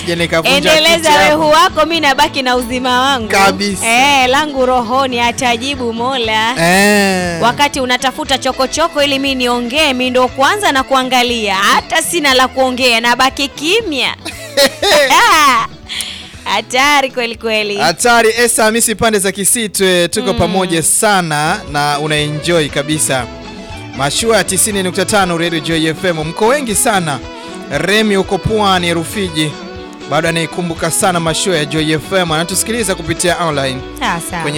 nisije nikavunja Endeleza kiti wehu hapo. wako, mi nabaki na uzima wangu Kabisa. Eh, langu rohoni atajibu Mola. Eh. Wakati unatafuta chokochoko ili mi niongee, mi ndo kwanza na kuangalia, hata sina la kuongea, nabaki kimya. Hatari kweli kweli. Hatari Esa Hamisi pande za Kisitwe tuko pamoja sana na unaenjoy kabisa. Mashua ya 90.5 Radio Joy FM mko wengi sana. Remi uko Pwani Rufiji. Bado anaikumbuka sana mashua ya Joy FM anatusikiliza kupitia online Sasa. kwenye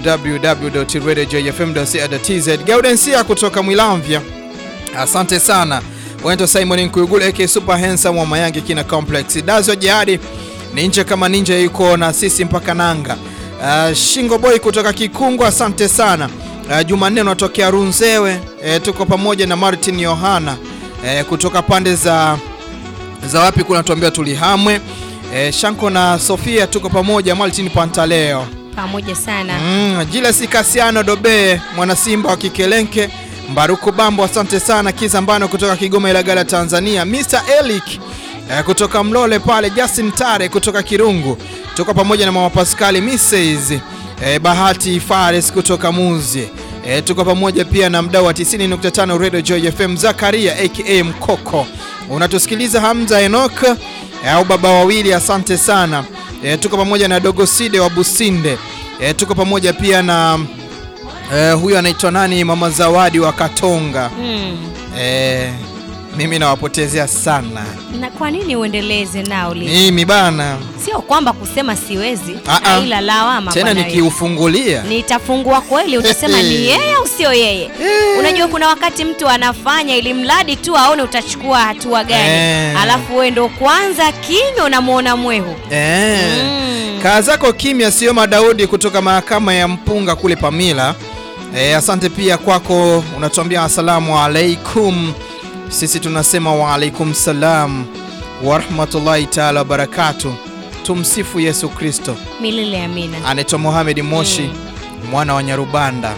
www.radiojoyfm.co.tz. Gaudensia kutoka Mwilamvya. Asante sana. Wento Simon Nkuyugule aka Super Handsome wa Mayange Kina Complex. Dazo Jihadi ni nje kama ninja yuko na sisi mpaka nanga. Uh, Shingo Boy kutoka Kikungu asante sana. Uh, Jumanne unatokea Runzewe. Uh, tuko pamoja na Martin Yohana uh, kutoka pande za za wapi kuna tuambia tulihamwe. Uh, Shanko na Sofia tuko pamoja Martin Pantaleo. Pamoja sana. Mm, Jiles Kasiano Dobe mwana Simba wa Kikelenke Mbaruku Bambo asante sana Kizambano kutoka Kigoma Ilagala Tanzania Mr. Elik eh, kutoka Mlole pale Justin Tare kutoka Kirungu tuko pamoja na mama Pascali Mrs. eh, Bahati Fares kutoka Muzi eh, tuko pamoja pia na mdau wa 90.5 Radio Joy FM Zakaria aka Mkoko unatusikiliza Hamza Enoch eh, au baba wawili asante sana e, tuko pamoja na Dogo Side wa Businde e, tuko pamoja pia na e, huyu anaitwa nani Mama Zawadi wa Katonga Mm. e, mimi nawapotezea sana Na kwa nini uendeleze nao li? mimi bana Sio kwamba kusema siwezi, Ah, ah. ila lawama tena bwana wewe. nikiufungulia nitafungua kweli, utasema ni yeye au sio yeye. Unajua kuna wakati mtu anafanya ili mradi tu aone utachukua hatua gani, Eh. alafu wewe ndo kwanza kinywa unamwona mwehu. e, Mm. kaa zako kimya sio Madaudi kutoka mahakama ya Mpunga kule Pamila e, asante pia kwako unatuambia asalamu alaikum sisi tunasema waalaikum salam warahmatullahi taala wabarakatu tumsifu Yesu Kristo Milele amina. anaitwa Mohamed Moshi mwana wa Nyarubanda.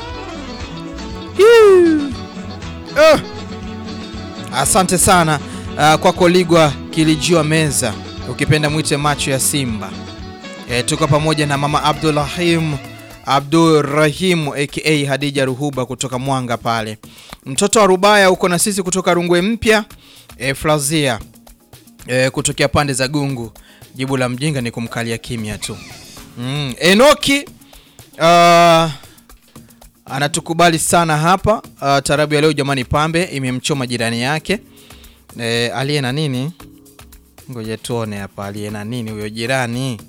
Ah. Asante sana uh, kwako Ligwa Kilijua Meza, ukipenda mwite macho ya Simba. E, tuko pamoja na mama Abdulrahim Abdurrahim aka Hadija Ruhuba kutoka Mwanga pale. Mtoto wa Rubaya uko na sisi kutoka Rungwe Mpya. E, Frazia e, kutokea pande za Gungu. Jibu la mjinga ni kumkalia kimya tu. Mm. Enoki uh, anatukubali sana hapa uh, tarabu ya leo jamani, pambe imemchoma jirani yake e, aliye na nini, ngoja tuone hapa aliye na nini huyo jirani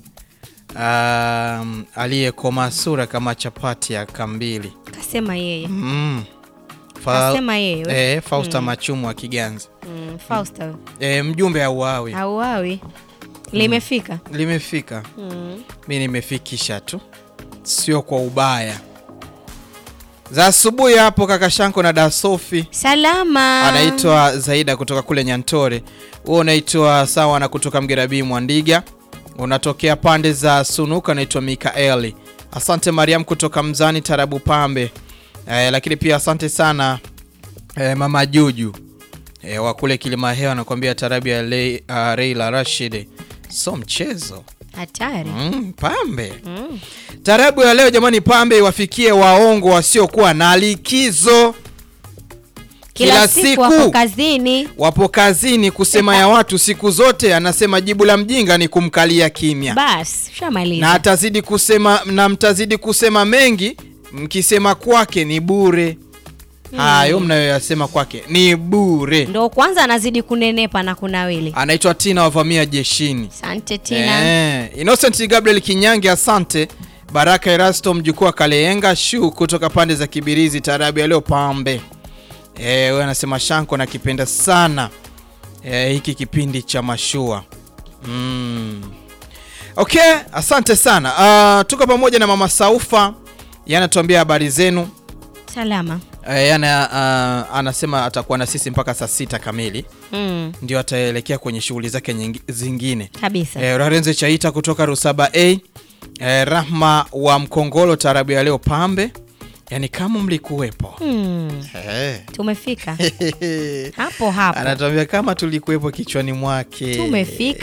um, aliyekoma sura kama chapati ya kambili Kasema yeye. mm. Fa, Kasema yeye. we. e, Fausta Machumu wa Kiganza Mm, Fausta. e, mjumbe auawi Auawi. Limefika. limefika Mm. mi nimefikisha tu, sio kwa ubaya. Za asubuhi hapo kaka Shanko na Dasofi Salama. anaitwa Zaida kutoka kule Nyantore, huo unaitwa sawa na kutoka Mgerabii Mwandiga, unatokea pande za Sunuka, anaitwa Mikaeli. Asante Mariam kutoka Mzani Tarabu Pambe. Eh, lakini pia asante sana eh, mama Juju eh, wa kule Kilima Hewa anakuambia tarabu ya Le, uh, Reila Rashid so mchezo Hatari. mm, Pambe Mm. Tarabu ya leo jamani, pambe iwafikie waongo wasiokuwa na likizo. Kila, siku wako kazini. wapo kazini kusema ya watu siku zote. Anasema jibu la mjinga ni kumkalia kimya, Bas, shamaliza. na atazidi kusema na mtazidi kusema mengi, mkisema kwake ni bure. Hayo mnayoyasema kwake ni bure. Ndo kwanza anazidi kunenepa na kunawili. Anaitwa Tina wavamia jeshini. Asante Tina. Eh, Innocent Gabriel Kinyange, asante. Baraka Erasto mjukuu wa Kaleyenga shu kutoka pande za Kibirizi, tarabu ya leo pambe. Eh, wewe anasema Shanko nakipenda sana eh, hiki kipindi cha mashua mm. Okay, asante sana. Uh, tuko pamoja na mama Saufa, yanatuambia habari zenu. Salama. Eh, yana, uh, anasema atakuwa na sisi mpaka saa sita kamili Mm, ndio ataelekea kwenye shughuli zake nyingi- zingine. kabisa. Eh, Rarenze Chaita kutoka Rusaba A. Eh, Rahma wa Mkongolo tarabu ya leo pambe, yaani kama mlikuwepo Mm, eh. tumefika hapo hapo. Anatuambia kama tulikuwepo kichwani mwake Tumefika